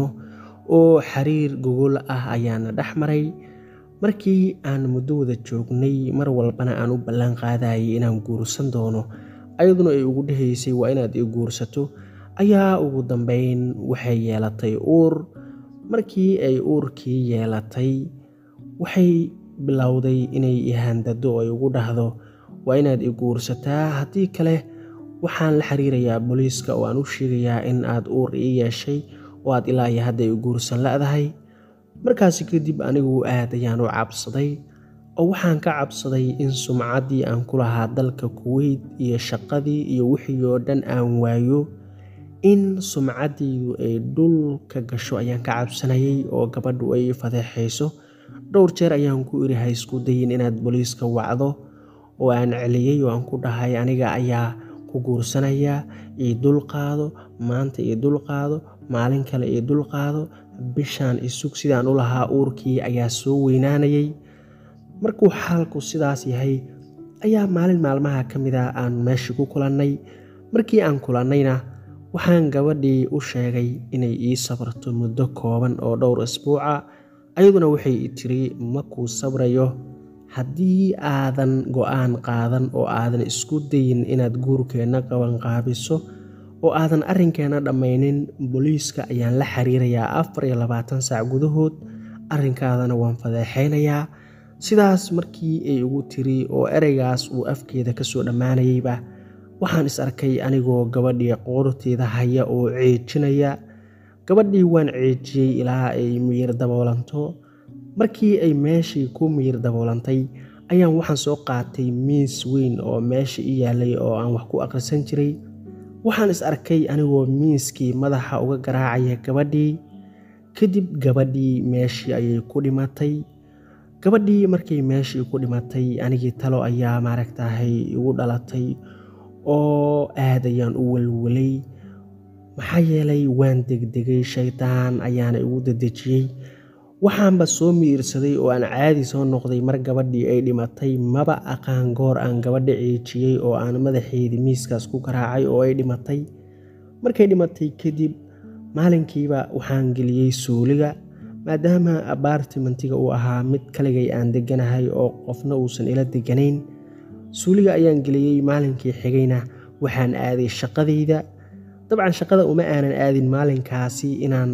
oo xiriir gogol ah ayaana dhex maray markii aan muddo wada joognay mar walbana aan u ballan qaadayay inaan guursan doono ayaduna ay ugu dhahaysay waa inaad i guursato ayaa ugu dambeyn waxay yeelatay uur markii ay uurkii yeelatay waxay bilowday inay ihandado oo ay ugu dhahdo waa inaad i guursataa haddii kale waxaan la xiriirayaa booliiska oo aan u sheegayaa in aad uur ii yeeshay oo aad ilaa iyo hadda i guursan la'dahay markaasi kadib anigu aad ayaan u cabsaday oo waxaan ka cabsaday in sumcaddii aan ku lahaa dalka kuweyt iyo shaqadii iyo wixii oo dhan aan waayo in sumcaddaydu ay dhulka gasho ayaan ka cabsanayay oo gabadhu ay fadeexayso dhowr jeer ayaan ku iri ha isku dayin inaad booliiska wacdo oo aan celiyey oo aan ku dhahay aniga ayaa ku guursanaya ii dulqaado maanta ii dulqaado maalin kale ii dulqaado bishaan isug sidaan u lahaa uurkii ayaa soo weynaanayay markuu xaalku sidaas yahay ayaa maalin maalmaha ka mid a aan meeshii ku kulannay markii aan kulannayna waxaan gabadhii u sheegay inay ii sabarto muddo kooban oo dhowr isbuuca ayaduna waxay i tiri ma kuu sabrayo haddii aadan go-aan qaadan oo aadan isku dayin inaad guurkeenna qabanqaabiso oo aadan arrinkeenna dhammaynin booliiska ayaan la xiriirayaa afar iyo labaatan saac gudahood arrinkaadana waan fadeexaynayaa sidaas markii ay ugu tiri oo ereygaas uu afkeeda ka soo dhammaanayeyba waxaan is arkay anigoo gabadhii qoorteeda haya oo ceejinaya gabadhii waan ceejiyey ilaa ay miyir daboolanto markii ay meeshii ku miyir daboolantay ayaan waxaan soo qaatay miis weyn oo meesha i yaalay oo aan wax ku akhrisan jiray waxaan is arkay anigoo miiskii madaxa uga garaacaya gabadhii kadib gabadhii meeshii ayay ku dhimatay gabadhii markay meeshii ku dhimatay anigii talo ayaa maaragtahay igu dhalatay oo aad ayaan u welwelay maxaa yeelay waan degdegay shaydaan ayaana igu dedejiyey waxaanba soo miirsaday oo aan caadi soo noqday mar gabadhii ay dhimatay maba aqaan goor aan gabadha ceejiyey oo aan madaxeedii miiskaas ku garaacay oo ay dhimatay markay dhimatay kadib maalinkiiba waxaan geliyey suuliga maadaama abaartimentiga uu ahaa mid kaligay aan deganahay oo qofna uusan ila deganayn suuliga ayaan geliyey maalinkii xigayna waxaan aaday shaqadayda dabcan shaqada uma aanan aadin maalinkaasi inaan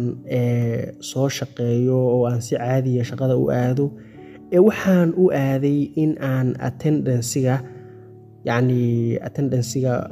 soo shaqeeyo oo aan si caadiya shaqada u aado ee waxaan u aaday in aan attendansiga yacni attendansiga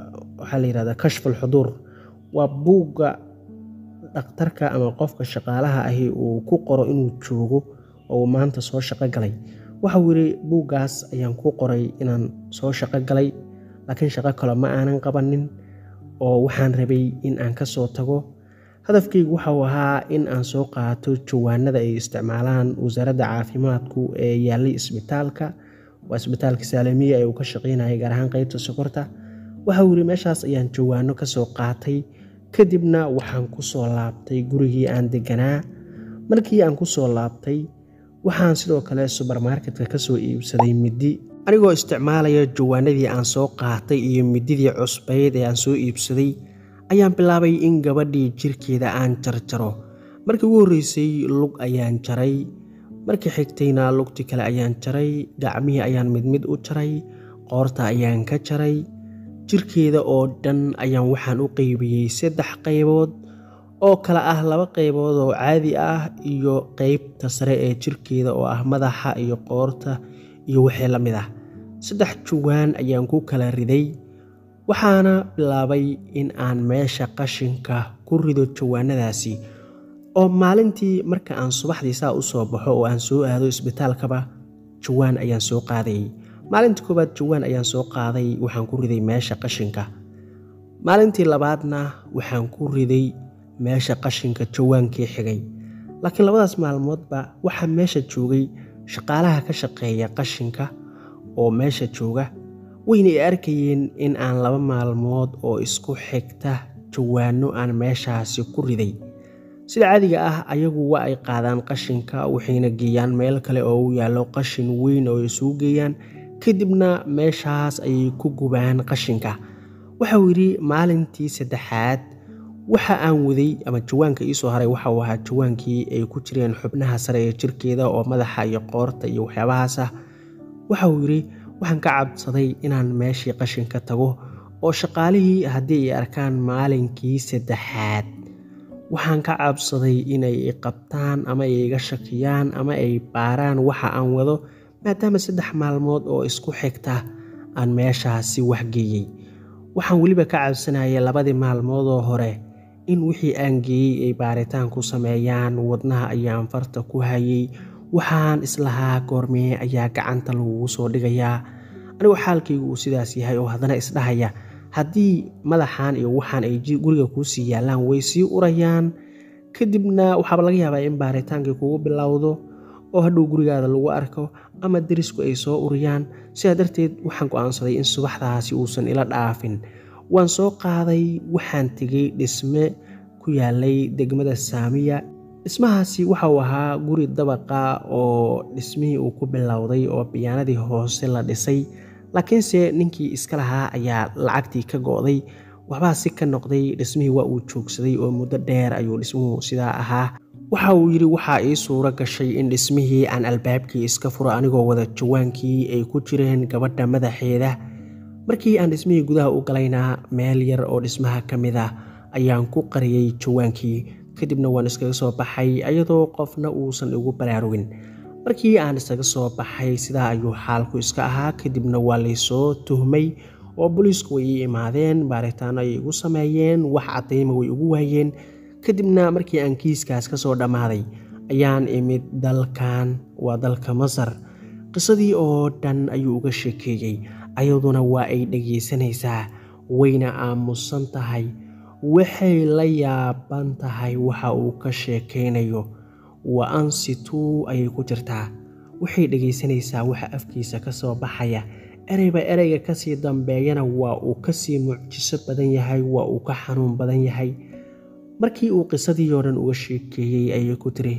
waxaa la yihahdaa kashful xuduur waa buugga dhakhtarka ama qofka shaqaalaha ahi uu ku qoro inuu joogo oo uu maanta soo shaqo galay waxauu yidhi buuggaas ayaan ku qoray inaan soo shaqo galay laakiin shaqo kale ma aanan qabanin oo waxaan rabay in aan ka soo tago hadafkaygu waxauu ahaa in aan soo qaato jawaanada ay isticmaalaan wasaaradda caafimaadku ee yaallay isbitaalka waa isbitaalka saalamiya ee uu ka shaqeynayay gaar ahaan qeybta sokorta waxauu yidhi meeshaas ayaan jawaano ka soo qaatay kadibna waxaan ku soo laabtay gurigii aan deganaa markii aan ku soo laabtay waxaan sidoo kale subermarketka ka soo iibsaday middi anigoo isticmaalaya jawaanadii aan soo qaatay iyo mididii cusbayd ee aan soo iibsaday ayaan bilaabay in gabadhii jirkeeda aan jarjaro markii ugu horreysay lug ayaan jaray markii xigtayna lugti kale ayaan jaray gacmihii ayaan mid mid u jaray qoorta ayaan ka jaray jirkeeda oo dhan ayaan waxaan u qeybiyey saddex qaybood oo kale ah laba qaybood oo caadi ah iyo qeybta sare ee jirkeeda oo ah madaxa iyo qoorta iyo wixii la mid ah saddex jawaan ayaan ku kala riday waxaana bilaabay in aan meesha qashinka ku rido jawaanadaasi oo maalintii marka aan subaxdii saa u soo baxo oo aan soo aado isbitaalkaba jawaan ayaan soo qaadayay maalintii koowaad jawaan ayaan soo qaaday waxaan ku riday meesha qashinka maalintii labaadna waxaan ku riday meesha qashinka jawaankii xigay laakiin labadaas maalmoodba waxaa meesha joogay shaqaalaha ka shaqeeya qashinka oo meesha jooga wayna i arkayeen in aan laba maalmood oo isku xigta jawaano aan meeshaasi ku riday sida caadiga ah ayagu waa ay qaadaan qashinka waxayna geeyaan meel kale oo u yaallo qashin weyn oo isugu geeyaan kadibna meeshaas ayay ku gubaan qashinka waxauu yidhi maalintii saddexaad waxa aan waday ama jawaanka iisoo haray waxauu ahaa jawaankii ay ku jireen xubnaha sare ee jirkeeda oo madaxa iyo qoorta iyo waxyaabahaas ah waxauu yidhi waxaan ka cabsaday inaan meeshii qashinka tago oo shaqaalihii haddii ay arkaan maalinkii saddexaad waxaan ka cabsaday inay i qabtaan ama ay iga shakiyaan ama ay baaraan waxa aan wado maadaama saddex maalmood oo isku xigta aan meeshaasi waxgeeyey waxaan weliba ka cabsanayay labadii maalmood oo hore in wixii aan geeyey ay baaritaan ku sameeyaan wadnaha ayaan farta ku hayay waxaan islahaa goormee ayaa gacanta lagugu soo dhigayaa anigoo xaalkaygu uu sidaas yahay oo haddana isdhahaya haddii madaxan iyo waxaan ay guriga kuusii yaallaan way sii urayaan kadibna waxaaba laga yaabaa in baaritaankii kugu bilowdo oo hadhow gurigaada lagu arko ama derisku ay soo uriyaan sidaa darteed waxaan go-aansaday in subaxdaasi uusan ila dhaafin waan soo qaaday waxaan tegey dhisme ku yaalay degmada saamiya dhismahaasi waxa uu ahaa guri dabaqa oo dhismihii uu ku bilowday oo biyaanadii hoose la dhisay laakiinse ninkii iska lahaa ayaa lacagtii ka go-day waxbaa si ka noqday dhismihii waa uu joogsaday oo muddo dheer ayuu dhismuhu sidaa ahaa waxa uu yidhi waxaa ii suuro gashay in dhismihii aan albaabkii iska furo anigoo wada jawaankii ay ku jireen gabadha madaxeeda markii aan dhismihii gudaha u galaynaa meel yar oo dhismaha ka mid ah ayaan ku qariyey jawaankii kadibna waan iskaga soo baxay iyadoo qofna uusan igu baraarugin markii aan isaga soo baxay sidaa ayuu xaalku iska ahaa kadibna waa laysoo tuhmay oo booliisku way ii imaadeen baaritaano ay igu sameeyeen wax caddayma way igu waayeen kadibna markii aan kiiskaas ka soo dhammaaday ayaan imid dalkan waa dalka masar qisadii oo dhan ayuu uga sheekeeyey ayaduna waa ay dhegaysanaysaa wayna aamusan tahay waxay la yaaban tahay waxa uu ka sheekaynayo wa ansituu ayay ku jirtaa waxay dhegaysanaysaa waxa afkiisa ka soo baxaya ereyba ereyga kasii dambeeyana waa uu kasii mucjiso badan yahay waa uu ka xanuun badan yahay markii uu qisadii oo dhan uga sheekeeyey ayay ku tiri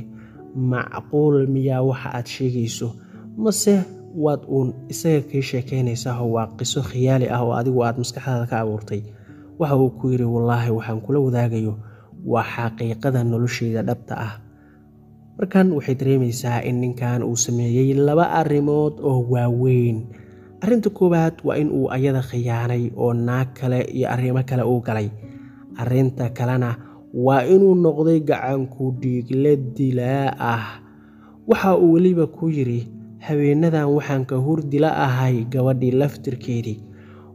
macquul miyaa waxa aad sheegayso mase waad uun isaga kii sheekaynaysaao waa qiso khiyaali ah oo adigu aad maskaxdaada ka abuurtay waxa uu ku yidhi wallaahi waxaan kula wadaagayo waa xaqiiqada nolosheyda dhabta ah markan waxay dareemaysaa in ninkan uu sameeyey laba arrimood oo waaweyn arrinta koowaad waa in uu ayada khiyaanay oo naag kale iyo arrimo kale uu galay arrinta kalena waa inuu noqday gacanku dhiigle dilaa ah waxa uu weliba ku yidhi habeenadan waxaan ka hurdila ahay gabadhii laftirkeedii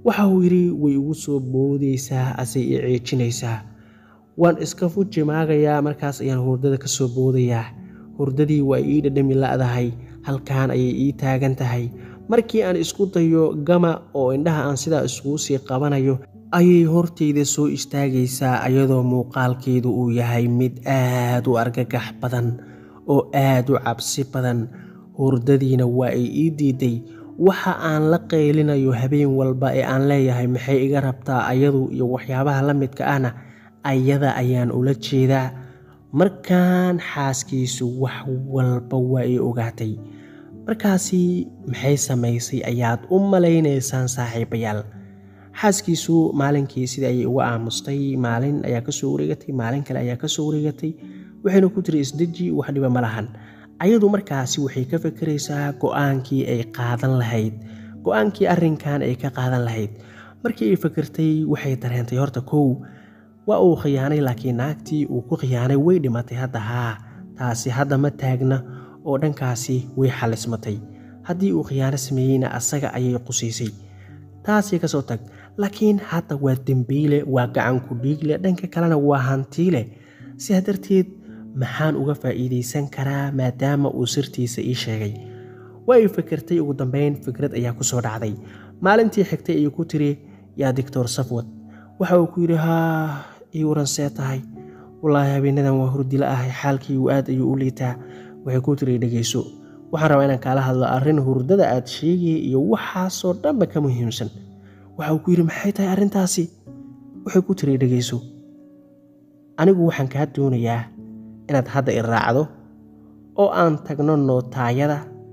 waxa uu yidhi way igu soo boodaysaa asay i ciijinaysaa waan iska fujimaagayaa markaas ayaan hurdada ka soo boodayaa hurdadii waa ii dhadhami la'dahay halkaan ayay ii taagan tahay markii aan isku dayo gama oo indhaha aan sidaa iskugu sii qabanayo ayay hortayda soo istaagaysaa ayadoo muuqaalkeedu uu yahay mid aad u argagax badan oo aad u cabsi badan hurdadiina waa ay ii diiday waxa aan la qaylinayo habeen walba ee aan leeyahay maxay iga rabtaa ayadu iyo waxyaabaha la midka ahna ayada ayaan ula jeedaa markaan xaaskiisu wax walba waa ay ogaatay markaasi maxay samaysay ayaad u malaynaysaan saaxiibayaal xaaskiisu maalinkii sidii ayay uga aamustay maalin ayaa kasoo wareegatay maalin kale ayaa kasoo wareegatay waxayna ku tiri isdeji wax dhiba ma lahan ayadu markaasi waxay ka fekeraysaa go-aankii ay qaadan lahayd go-aankii arrinkan ay ka qaadan lahayd markii ay fekertay waxay dareentay horta kow waa uu khiyaanay laakiin naagtii uu ku khiyaanay way dhimatay hadda haa taasi hadda ma taagna oo dhankaasi way xalismatay haddii uu khiyaano sameeyeyna asaga ayay qusaysay taasi kasoo tag laakiin hadda waa dembiile waa gacanku dhiigle dhanka kalena waa hantiile sidaa darteed maxaan uga faa'iidaysan karaa maadaama uu sirtiisa ii sheegay waa ay fekertay ugu dambeyn fikrad ayaa ku soo dhacday maalintii xigtay ayuu ku tiri yaa doctor safwad waxa uu ku yidhi haa ii waran see tahay wallaahi habeenadan waa hurdila ahay xaalkiigu aad ayuu u liitaa waxay ku tiri dhegayso waxaan rabaa inaan kaala hadlo arrin hurdada aad sheegaya iyo waxaasoo dhanba ka muhiimsan waxa uu ku yidhi maxay tahay arrintaasi waxay ku tiri dhegayso anigu waxaan kaa doonayaa inaad hadda i raacdo oo aan tagno nootaayada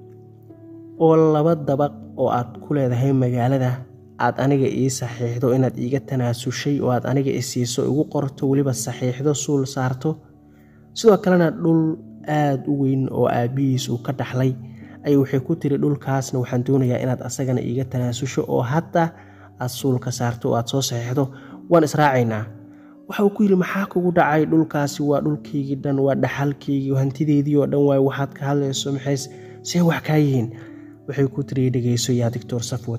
oo laba dabaq oo aad ku leedahay magaalada aad aniga ii saxiixdo inaad iiga tanaasushay oo aad aniga i siiso igu qorto weliba saxiixdo suul saarto sidoo kalena dhul aad u weyn oo aabbihiis uu ka dhaxlay ayay waxay ku tiri dhulkaasna waxaan doonayaa inaad asagana iiga tanaasusho oo hadda aad suulka saarto oo aad soo saxiixdo waan israacaynaa waxa uu ku yidhi maxaa kugu dhacay dhulkaasi waa dhulkaygii dhan waa dhaxalkaygii hantideedii oo dhan waay waxaad ka hadlayso maxay see wax kaa yihiin waxay ku tiri dhegayso yaa doctor safwad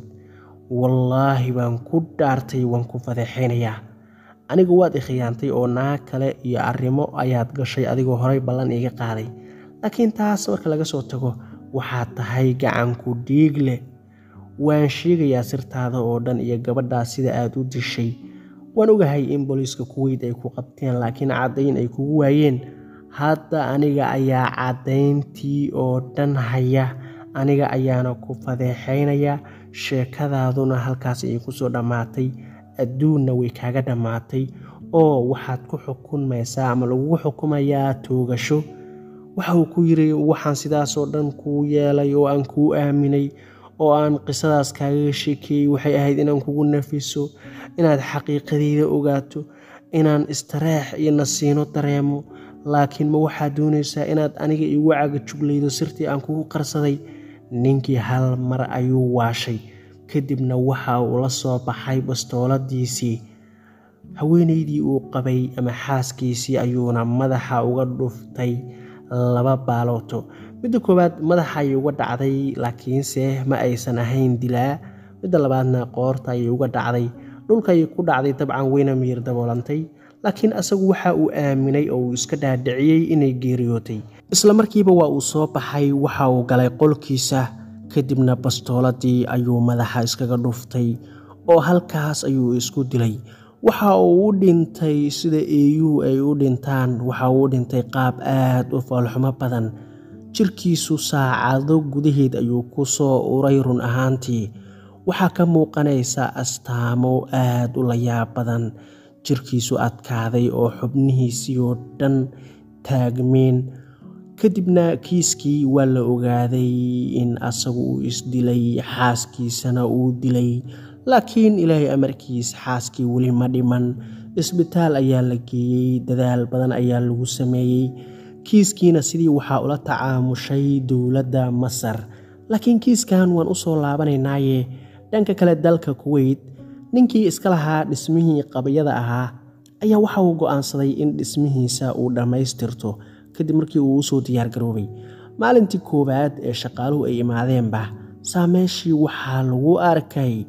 wallaahi baan ku dhaartay waan ku fadeexaynayaa aniga waad i khiyaantay oo naag kale iyo arrimo ayaad gashay adigoo horay ballan iiga qaaday laakiin taas marka laga soo tago waxaad tahay gacanku dhiig leh waan sheegayaa sirtaada oo dhan iyo gabadhaas sida aad u dishay waan ogahay in booliiska kuweyd ay ku qabteen laakiin caddayn ay kugu waayeen hadda aniga ayaa caddayntii oo dhan haya aniga ayaana ku fadeexaynaya sheekadaaduna halkaas ayay kusoo dhammaatay adduunna way kaaga dhammaatay oo waxaad ku xukunmaysaa ama lagugu xukumayaa toogasho waxa uu ku yidhi waxaan sidaasoo dhan kuu yeelay oo aan kuu aaminay oo aan qisadaas kaaga sheekeeyey waxay ahayd inaan kugu nafiso inaad xaqiiqadeyda ogaato inaan istareex iyo nasiino dareemo laakiin ma waxaad doonaysaa inaad aniga igu cagajuglaydo sirtii aan kugu qarsaday ninkii hal mar ayuu waashay kadibna waxa uu la soo baxay bastooladiisii haweenaydii uu qabay ama xaaskiisii ayuuna madaxa uga dhuftay laba baalooto midda koowaad madaxa ayay uga dhacday laakiinse ma aysan ahayn dilaa midda labaadna qoorta ayay uga dhacday dhulka ayay ku dhacday dabcan weyna miyir daboolantay laakiin asagu waxa uu aaminay oo uu iska dhaadhiciyey inay geeriyootay isla markiiba waa uu soo baxay waxa uu galay qolkiisa kadibna bastooladii ayuu madaxa iskaga dhuftay oo halkaas ayuu isku dilay waxa uu u dhintay sida eeyuhu ay u dhintaan waxa uu u dhintay qaab aad u foolxumo badan jirkiisu saacado gudaheed ayuu ku soo uray run ahaantii waxaa ka muuqanaysa astaamo aad u layaab badan jirkiisu adkaaday oo xubnihiisii oo dhan taagmeen kadibna kiiskii waa la ogaaday in asagu uu isdilay xaaskiisana uu dilay laakiin ilaahay amarkiis xaaskii weli ma dhiman isbitaal ayaa la geeyey dadaal badan ayaa lagu sameeyey kiiskiina sidii waxaa ula tacaamushay dowladda masar laakiin kiiskan waan usoo laabanaynaaye dhanka kale dalka kuweyt ninkii iska lahaa dhismihii qabyada ahaa ayaa waxa uu go'aansaday in dhismihiisa uu dhammaystirto kadib markii uu usoo diyaargaroobay maalintii koowaad ee shaqaaluhu ay imaadeenba saameeshii waxaa lagu arkay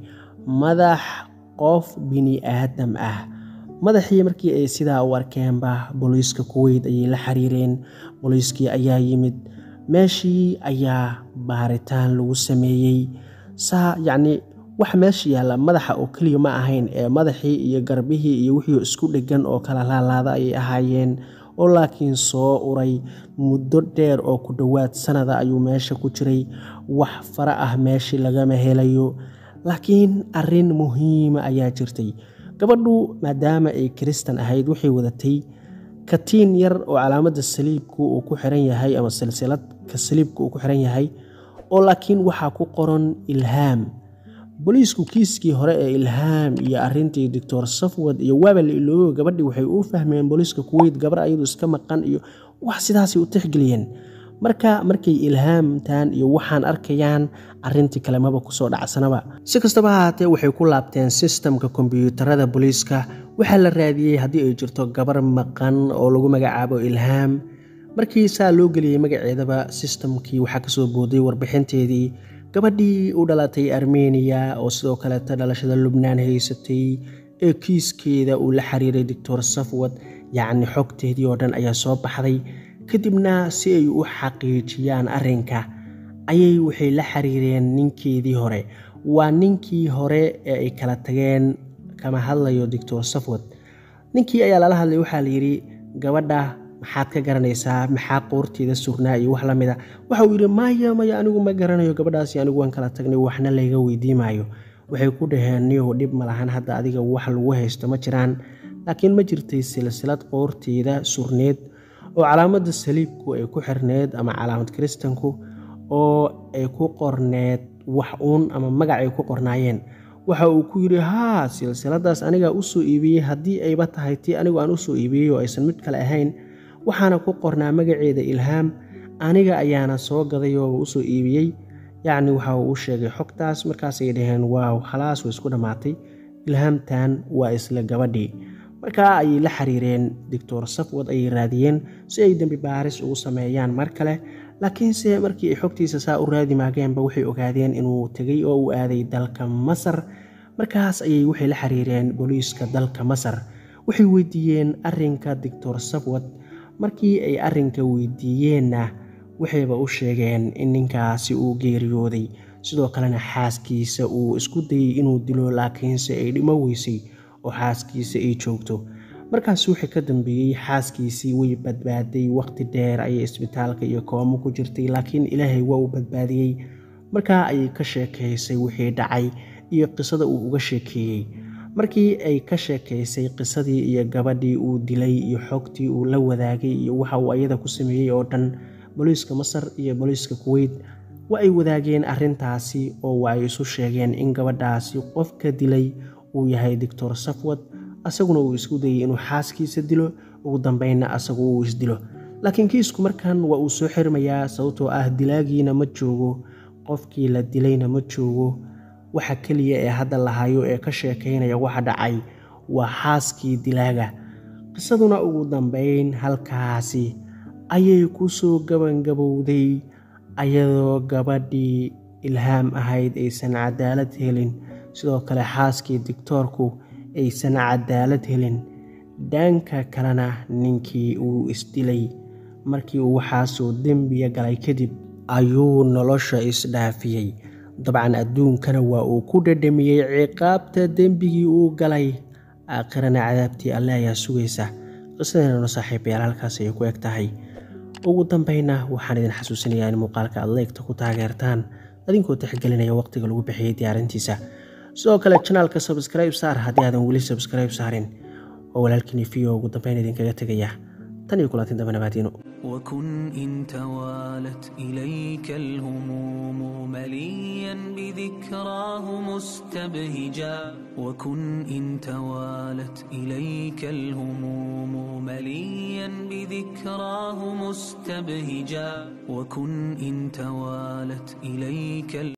madax qof bini aadam ah madaxii markii ay sidaa u arkeenba booliiska kuweyt ayay la xiriireen booliiskii ayaa yimid meeshii ayaa baaritaan lagu sameeyey saa yacnii wax meesha yaalla madaxa oo keliya ma ahayn ee madaxii iyo garbihii iyo wixii isku dheggan oo kala laalaada ayay ahaayeen oo laakiin soo uray muddo dheer oo ku dhowaad sanada ayuu meesha ku jiray wax fara ah meeshii lagama helayo laakiin arrin muhiima ayaa jirtay gabadhu maadaama ay kiristan ahayd waxay wadatay katiin yar oo calaamadda saliibku uu ku xiran yahay ama silsiladka saliibka uu ku xiran yahay oo laakiin waxaa ku qoran ilhaam booliisku kiiskii hore ee ilhaam iyo arintii doctor safwad iyo waaba la iloobo gabadhii waxay u fahmeen booliiska kuweyt gabar ayadu iska maqan iyo wax sidaasay u tixgeliyeen marka markay ilhaamtaan iyo waxaan arkayaan arintii kale maba kusoo dhacsanaba si kastaba ahaatee waxay ku laabteen sistamka kombyuutarada booliiska waxaa la raadiyey haddii ay jirto gabar maqan oo lagu magacaabo ilhaam markii saa loo geliyey magaceedaba sistamkii waxaa kasoo booday warbixinteedii gabadhii u dhalatay armeniya oo sidoo kaleeta dhalashada lubnaan haysatay ee kiiskeeda uu la xiriiray doctor safwad yacni xogteedii oo dhan ayaa soo baxday kadibna si ay u xaqiijiyaan arrinka ayay waxay la xiriireen ninkeedii hore waa ninkii hore ee ay kala tageen kama hadlayo doctor safwad ninkii ayaa lala hadlay waxaa layidhi gabadha maxaad ka garanaysaa maxaa qoorteeda surnaa iyo wax lamida waxa uu yidhi maya maya anigu ma garanayo gabadhaasi anigu waan kala tagnay waxna layga weydiimaayo waxay ku dhaheen niyow dhib ma lahan hadda adiga wax lagu haysto ma jiraan laakiin ma jirtay silsilad qoorteeda surneed oo calaamadda saliibku ay ku xirneed ama calaamad kiristanku oo ay ku qorneed wax uun ama magac ay ku qornaayeen waxa uu ku yidhi haa silsiladaas anigaa usoo iibiyey haddii ayba tahay tii anigu aan usoo iibiyey oo aysan mid kale ahayn waxaana ku qornaa magaceeda ilhaam aniga ayaana soo gaday oo usoo iibiyey yacni waxa uu u sheegay xogtaas markaasay dhaheen waaw khalaas way isku dhammaatay ilhaamtan waa isla gabadhii markaa ayay la xiriireen doctor safwad ayay raadiyeen si ay dembi baaris ugu sameeyaan mar kale laakiinse markii ay xogtiisa saa u raadi maageenba waxay ogaadeen inuu tegay oo uu aaday dalka masar markaas ayay waxay la xiriireen booliiska dalka masar waxay weydiiyeen arrinka doctor safwad markii ay arrinka weydiiyeenna waxayba u sheegeen in ninkaasi uu geeriyooday sidoo kalena xaaskiisa uu isku dayey inuu dilo laakiinse ay dhimo weysay oo xaaskiisa ay joogto markaas wixii ka dambeeyey xaaskiisii way badbaaday waqti dheer ayay isbitaalka iyo koomo ku jirtay laakiin ilaahay waa uu badbaadiyey markaa ayay ka sheekaysay wixii dhacay iyo qisada uu uga sheekeeyey markii ay ka sheekaysay qisadii iyo gabadhii uu dilay iyo xogtii uu la wadaagay iyo waxa uu ayada ku sameeyey oo dhan booliiska masar iyo booliiska kuweyt waa ay wadaageen arrintaasi oo waa ay isu sheegeen in gabadhaasi qofka dilay uu yahay doctor safwad asaguna uu isku dayey inuu xaaskiisa dilo ugu dambeynna asagu uu isdilo laakiin kiisku markan waa uu soo xirmayaa sababtoo ah dilaagiina ma joogo qofkii la dilayna ma joogo waxa keliya ee hadda lahayo ee ka sheekaynaya waxa dhacay waa xaaskii dilaaga qisaduna ugu dambeyn halkaasi ayay ku soo gabangabowday ayadoo gabadhii ilhaam ahayd aysan cadaalad helin sidoo kale xaaskii dictoorku aysan cadaalad helin dhanka kalena ninkii uu isdilay markii uu waxaasoo dembiya galay kadib ayuu nolosha isdhaafiyey dabcan adduunkana waa uu ku dhadhamiyey ciqaabta dembigii uu galay aakhirana cadaabtii alle ayaa sugaysa qisadeennano saaxiibayaal halkaas ayay ku eg tahay ugu dambayna waxaan idin xasuusinayaa in muuqaalka aad leegta ku taageertaan adinkoo tixgelinaya waqtiga lagu bixiyey diyaarintiisa sidoo kale janaalka sabskribe saar haddii aadan weli sabskribe saarin oo walaalkiini fiyo ugu dambayn idinkaga tegaya tan iyo kulantin dambe nabaadiino وكن إن توالت إليك الهموم مليا بذكراه مستبهجا وكن إن توالت إليك الهموم مليا بذكراه مستبهجا وكن إن توالت إليك